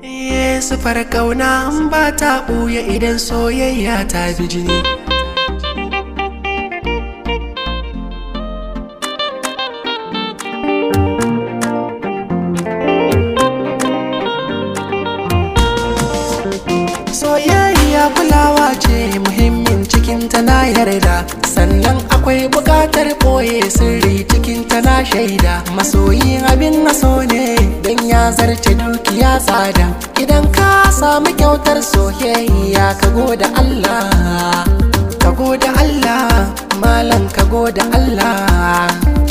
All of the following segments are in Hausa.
sufar kauna an ba ta ɓuya idan soyayya ta bi jini soyayya kulawa ce muhimmin cikin na yarda sannan akwai bukatar ɓoye sirri cikin na shaida masoyi abin naso ne don ya zarce dukiya tsada idan ka samu kyautar soyayya ka goda Allah ka goda Allah malam ka goda Allah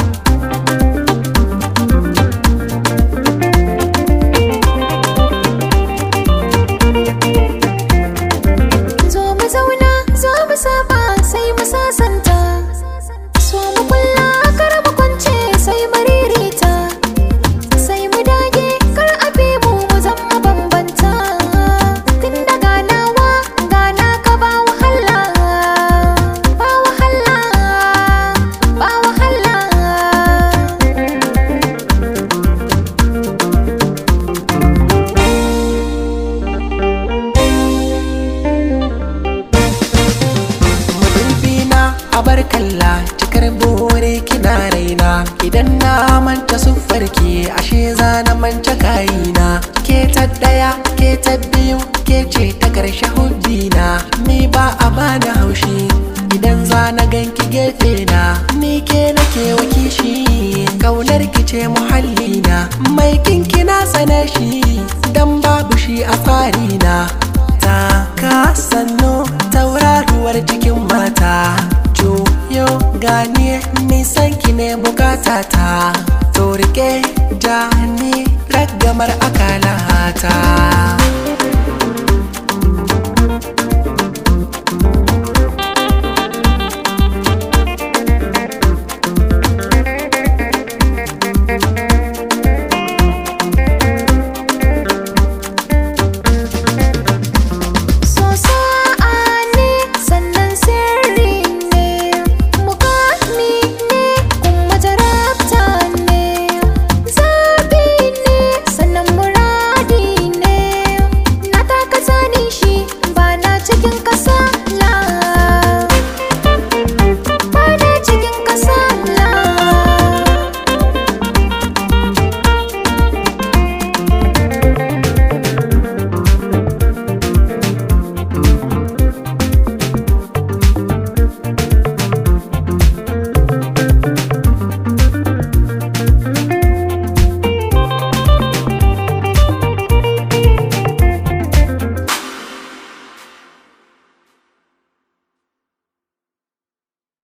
zo mu zauna zo mu saba sai mu sasanta so mu kulla kar mu kwance sai mu ririta sai mu dage kar a bi mu mu zama bambanta tun da ganawa gana ka ba wahala ba wahala ba wahala mudubina a bar kalla cikar bore kina raina idan na manta siffarki ashe za na manta kayina ke ta daya ke ta biyu ke ce ta karshe hubbina ni ba a bani haushi idan za na ganki gefe na ni ke nake wakishi kaunar ki ce muhallina mai kinki na tsane shi dan babu shi a tsarina ta ka sannu tauraruwar cikin mata juyo gani nisan ki ne bukatata to rike ja ni ragamar akalata